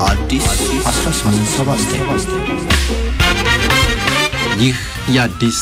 አዲስ 1879 ይህ የአዲስ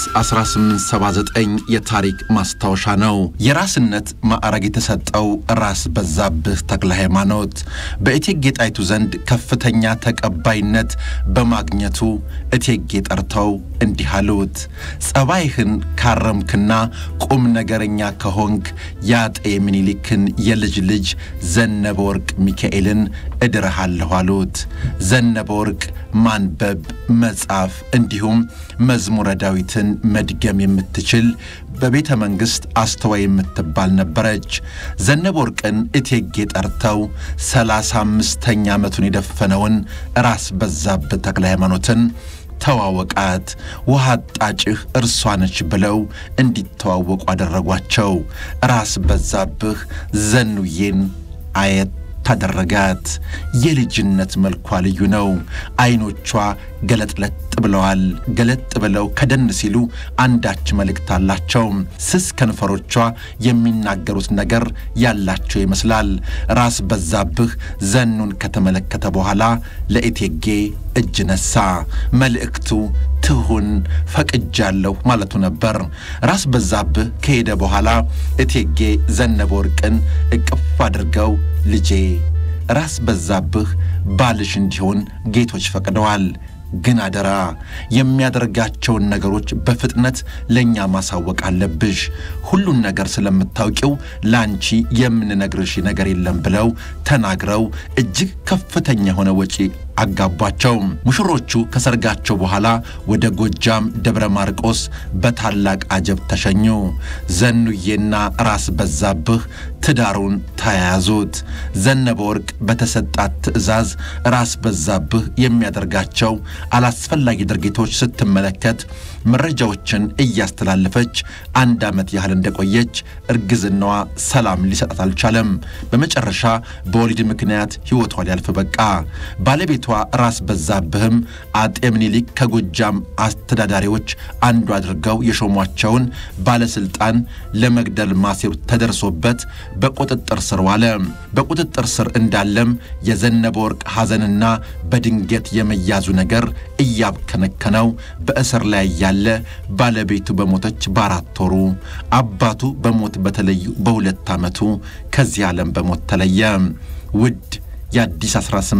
1879 የታሪክ ማስታወሻ ነው። የራስነት ማዕረግ የተሰጠው ራስ በዛብህ ተክለ ሃይማኖት በእቴጌ ጣይቱ ዘንድ ከፍተኛ ተቀባይነት በማግኘቱ እቴጌ ጠርተው እንዲህ አሉት። ጸባይህን ካረምክና ቁም ነገረኛ ከሆንክ የአጤ ምኒልክን የልጅ ልጅ ዘነበ ወርቅ ሚካኤልን እድርሃለሁ አሉት። ዘነበ ወርቅ ማንበብ መጻፍ እንዲሁም መዝሙረ ዳዊትን መድገም የምትችል በቤተ መንግሥት አስተዋይ የምትባል ነበረች። ዘነበ ወርቅን እቴጌ ጠርተው ሰላሳ አምስተኛ ዓመቱን የደፈነውን ራስ በዛብህ ተክለ ሃይማኖትን ተዋወቃት፣ ውሃ አጣጭህ እርሷ ነች ብለው እንዲተዋወቁ አደረጓቸው። ራስ በዛብህ ዘኑዬን አየት ታደረጋት። የልጅነት መልኳ ልዩ ነው። ዐይኖቿ ገለጥለጥ ብለዋል። ገለጥ ብለው ከደን ሲሉ አንዳች መልእክት አላቸው። ስስ ከንፈሮቿ የሚናገሩት ነገር ያላቸው ይመስላል። ራስ በዛብህ ዘኑን ከተመለከተ በኋላ ለእቴጌ እጅ ነሳ። መልእክቱ ትሁን ፈቅጃለሁ ማለቱ ነበር። ራስ በዛብህ ከሄደ በኋላ እቴጌ ዘነበ ወርቅን እቅፍ አድርገው ልጄ ራስ በዛብህ ባልሽ እንዲሆን ጌቶች ፈቅደዋል። ግን አደራ የሚያደርጋቸውን ነገሮች በፍጥነት ለእኛ ማሳወቅ አለብሽ። ሁሉን ነገር ስለምታውቂው ለአንቺ የምንነግርሽ ነገር የለም ብለው ተናግረው እጅግ ከፍተኛ የሆነ ወጪ አጋቧቸው። ሙሽሮቹ ከሰርጋቸው በኋላ ወደ ጎጃም ደብረ ማርቆስ በታላቅ አጀብ ተሸኙ። ዘኑዬና ራስ በዛብህ ትዳሩን ተያያዙት። ዘነበ ወርቅ በተሰጣት ትዕዛዝ ራስ በዛብህ የሚያደርጋቸው አላስፈላጊ ድርጊቶች ስትመለከት መረጃዎችን እያስተላለፈች አንድ ዓመት ያህል እንደቆየች እርግዝናዋ ሰላም ሊሰጣት አልቻለም። በመጨረሻ በወሊድ ምክንያት ሕይወቷ ሊያልፍ በቃ። ባለቤቷ ራስ በዛብህም አጤ ምኒልክ ከጎጃም አስተዳዳሪዎች አንዱ አድርገው የሾሟቸውን ባለሥልጣን ለመግደል ማሴሩ ተደርሶበት በቁጥጥር ስር ዋለ። በቁጥጥር ስር እንዳለም የዘነበ ወርቅ ሐዘንና በድንገት የመያዙ ነገር እያብከነከነው በእስር ላይ ያለ ባለቤቱ በሞተች በአራት ወሩ አባቱ በሞት በተለዩ በሁለት ዓመቱ ከዚህ ዓለም በሞት ተለየ። ውድ የአዲስ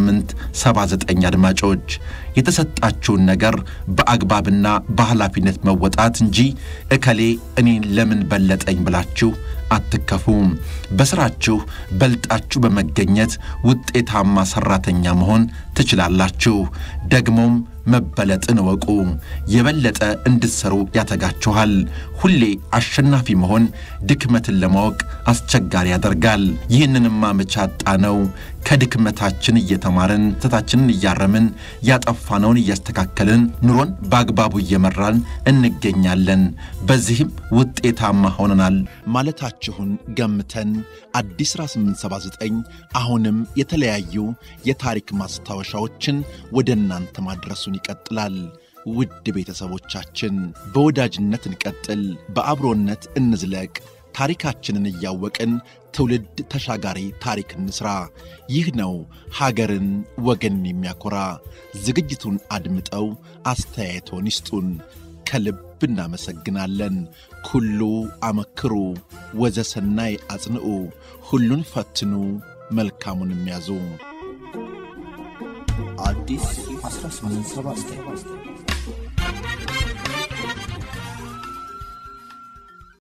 1879 አድማጮች የተሰጣችሁን ነገር በአግባብና በኃላፊነት መወጣት እንጂ እከሌ እኔን ለምን በለጠኝ ብላችሁ አትከፉ። በሥራችሁ በልጣችሁ በመገኘት ውጤታማ ሠራተኛ መሆን ትችላላችሁ። ደግሞም መበለጥን እወቁ። የበለጠ እንድትሠሩ ያተጋችኋል። ሁሌ አሸናፊ መሆን ድክመትን ለማወቅ አስቸጋሪ ያደርጋል። ይህንንማ መቼ አጣነው? ከድክመታችን እየተማርን ስህተታችንን እያረምን ያጠፋነውን እያስተካከልን ኑሮን በአግባቡ እየመራን እንገኛለን። በዚህም ውጤታማ ሆነናል ማለታችሁን ገምተን አዲስ 1879 አሁንም የተለያዩ የታሪክ ማስታወሻዎችን ወደ እናንተ ማድረሱን ይቀጥላል። ውድ ቤተሰቦቻችን በወዳጅነት እንቀጥል፣ በአብሮነት እንዝለቅ። ታሪካችንን እያወቅን ትውልድ ተሻጋሪ ታሪክ እንስራ። ይህ ነው ሀገርን ወገንን የሚያኮራ። ዝግጅቱን አድምጠው አስተያየቶን ይስጡን። ከልብ እናመሰግናለን። ኩሉ አመክሩ ወዘሰናይ አጽንዑ፣ ሁሉን ፈትኑ መልካሙን የሚያዙ አዲስ 1879